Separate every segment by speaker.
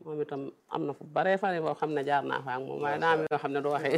Speaker 1: moom itam am na fu baree fare boo xam ne jaar naa fa ak moom waaye daa am yoo xam ne du waxee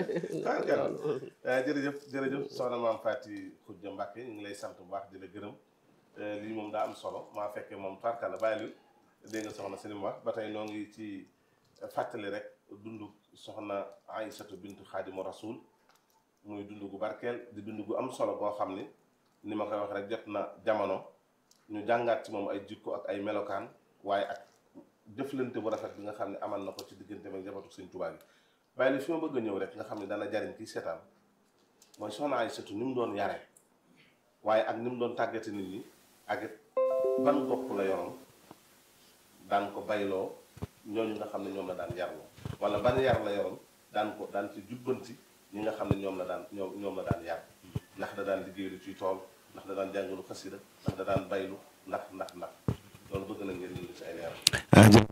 Speaker 2: jërëjëf jërëjëf soxna maam Faty Khoudia Mbacké ñu ngi lay sant bu baax di la gërëm lii moom daa am solo maa fekkee moom tarkala bàyyi lu dégg nga soxna seen wax ba tey noo ngi ci fàttali rek dund soxna Aïssatou bintu Xaadimu Rasul muy dund gu barkeel di dund gu am solo boo xam ni ni ma koy wax rek jot na jamono ñu jàngaat ci moom ay jikko ak ay melokaan waaye ak jëflante bu rafet bi nga xam ne amal na ko ci diggante ak njabootu Sëñ Tuubaa gi bàyyi li fi ma bëgg a ñëw rek nga xam ne dana jariñ kii seetaan mooy soxna Aïssatou ni mu doon yare waaye ak ni mu doon tàggate nit ñi ak it ban bopp la yoroon daan ko bayloo ñooñu nga xam ne ñoom la daan yarloo wala ban yar la yoroon daan ko daan ci jubbanti ñi nga xam ne ñoom la daan ñoom ñoom la daan yar ndax da daan liggéey lu ciy tool ndax da daan jàngalu xasida ndax da daan baylu ndax ndax ndax loolu bëgg na ngeen indi ci ay leeral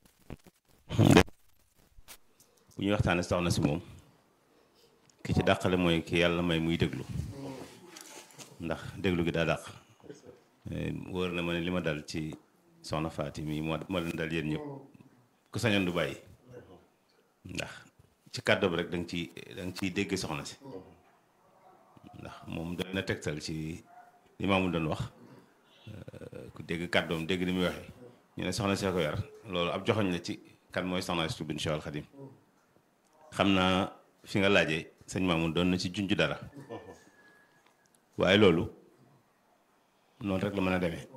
Speaker 3: bu ñuy waxtaane soxna si moom ki ci dàqale mooy ki yàlla may muy déglu ndax déglu gi daa dàq wóor na ma ne li ma dal ci soxna Faty mi moo moo leen dal yéen ñëpp ku sañoon du bàyyi ndax ci kàddu bi rek da nga ciy da nga ciy dégg soxna si ndax moom doy na tegtal ci li maamu doon wax ku dégg kàddoom dégg ni muy waxee ñu ne soxna see ko yar loolu ab joxoñ la ci kan mooy soxna si bin Cheikhul Khadim xam naa fi nga laajee sëñ Mamoun doon na ci junj dara waaye loolu noonu rek la mën a demee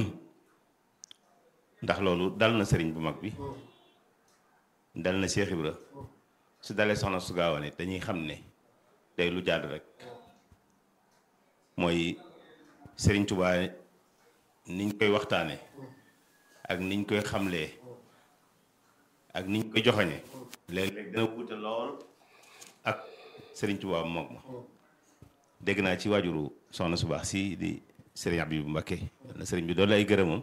Speaker 3: ndax loolu dal na sëriñ bu mag bi dal na Cheikh Ibra su dalee soxna su gaawane dañuy xam ne day lu jaadu rek mooy sëriñ Tuubaa niñ koy waxtaane ak niñ koy xamlee ak niñ koy joxañe léeg-léeg dina wuute lool ak sëriñ Tuubaa moom ma dégg naa ci waajuru soxna su baax si di sëriñ Abibu Mbakke na sëriñ bi doon lay gërëmam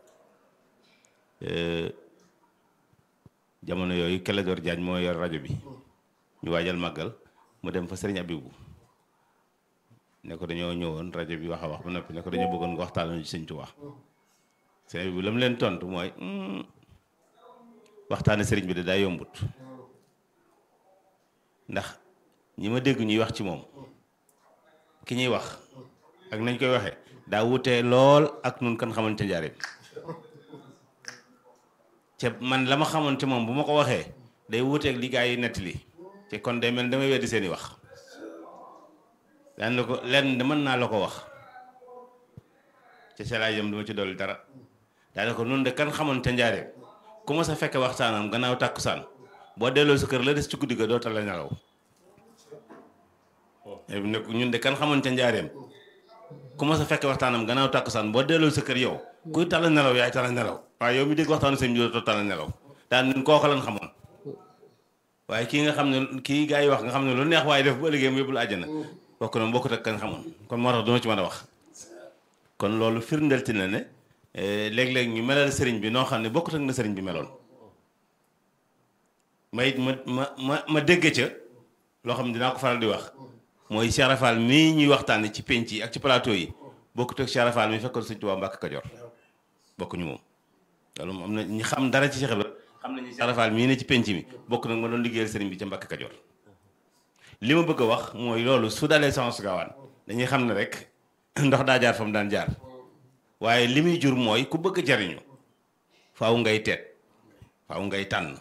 Speaker 3: jamono yooyu Clédor Diagne moo yor rajo bi ñu waajal màggal mu dem fa sëriñ Abibu ne ko dañoo ñëwoon rajo bi wax a wax ba noppi ne ko dañoo bëggoon nga waxtaanoo ci sëñ Tuubaa sëriñ Abibu la mu leen tontu mooy waxtaane sëriñ bi de daa yombut ndax ñi ma dégg ñuy wax ci moom ki ñuy wax ak nañ koy waxee daa wutee lool ak nun kan xamante njaareem te man la ma xamante moom bu ma ko waxee day wuteeg li gaa yi nettali te kon day mel damay weddi seeni wax daan la ko lenn mën naa la ko wax te selaajam duma ci dolli dara daa ko nun de kan xamante njaareem ku ma sa fekke waxtaanam gannaaw tàkkusaan boo delloo sa kër la des ci guddi ga doo tal la nelaw ne ñun de kan xamante njaareem ku ma sa fekke waxtaanam gannaaw tàkkusaan boo delloo sa kër yow kuy tala nelaw yaay tala nelaw waaye yow mi dégg waxtaanu sëñ bi doo tala nelaw daan ñun kooku lan xamoon waaye kii nga xam ne kii gaa yi wax nga xam ne lu neex waaye def bu ëllëgee mu yóbbu la àjjana bokk na bokkut ak kan xamoon kon moo tax duma ci mën a wax kon loolu firndelti na ne léeg-léeg ñu melal sëriñ bi noo xam ne bokkut ak na sëriñ bi meloon may ma ma ma ma dégg ca loo xam ne dinaa ko faral di wax mooy Cheikh Rafal mii ñuy waxtaane ci penc yi ak ci plateau yi bokkut ak Cheikh Rafal mi fekkoon sëñ Tuubaa Mbàkke Kajoor bokkuñu moom loolu moom am na ñi xam dara ci Cheikh Ibra xam nañu Cheikh Rafal mii ne ci penc mi bokk nag ma doon liggéeyal sëriñ bi ca Mbàkke Kajoor li ma bëgg a wax mooy loolu su dalee Soxna su Gaawaan dañuy xam ne rek ndox daa jaar fa mu daan jaar waaye li muy jur mooy ku bëgg jariñu faaw ngay teet faaw ngay tànn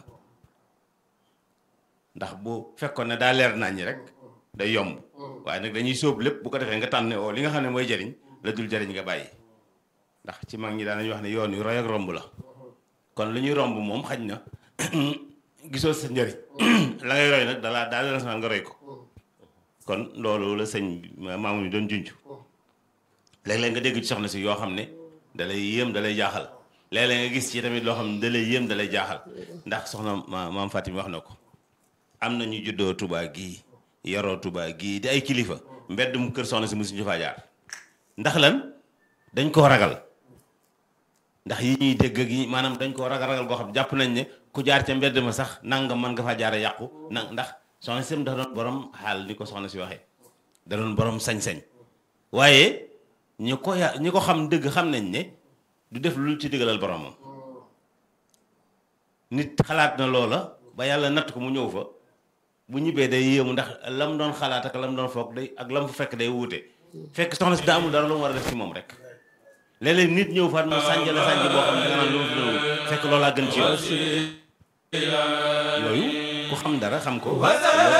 Speaker 3: ndax bu fekkoon ne daa leer nañ ñi rek day yomb waaye nag dañuy sóob lépp bu ko defee nga tànn oo li nga xam ne mooy jariñ la dul jariñ nga bàyyi ndax ci mag ñi daan nañu wax ne yoon yu roy ak romb la kon lu ñuy romb moom xaj na gisoo sa njëriñ la ngay roy nag dalaa daal la nga roy ko kon loolu la sëñ maamu ñu doon junj léeg-léeg nga dégg ci soxna si yoo xam ne dalay yéem dalay jaaxal léeg-léeg nga gis ci tamit loo xam ne dalay yéem dalay jaaxal ndax soxna maam Fatim wax na ko am na ñu juddoo Touba gii yaroo Touba gii di ay kilifa mbedd mu kër soxna si mosuñu faa jaar ndax lan dañ koo ragal ndax yi ñuy dégg ak yi maanaam dañ koo ragal ragal goo xam jàpp nañ ne ku jaar ca mbedd ma sax nangam mën nga faa jaare yàqu na ndax soxna si dafa doon borom xaal ni ko soxna si waxee da doon borom sañ-sañ waaye ñi ko ya ñi ko xam dëgg xam nañ ne du def lu ci diggalal boromam nit xalaat na loola ba yàlla natt ko mu ñëw fa bu ñibbee day yéemu ndax lam doon xalaat ak lam doon foog day ak lam fa fekk day wuute fekk soxna si daa amul dara lu mu war a def ci moom rek léeg-léeg nit ñëw faat mu sànja la sànji boo xam ne da nga naan lu mu fi doon wut fekk loolaa gën ci yow yooyu ku xam dara xam ko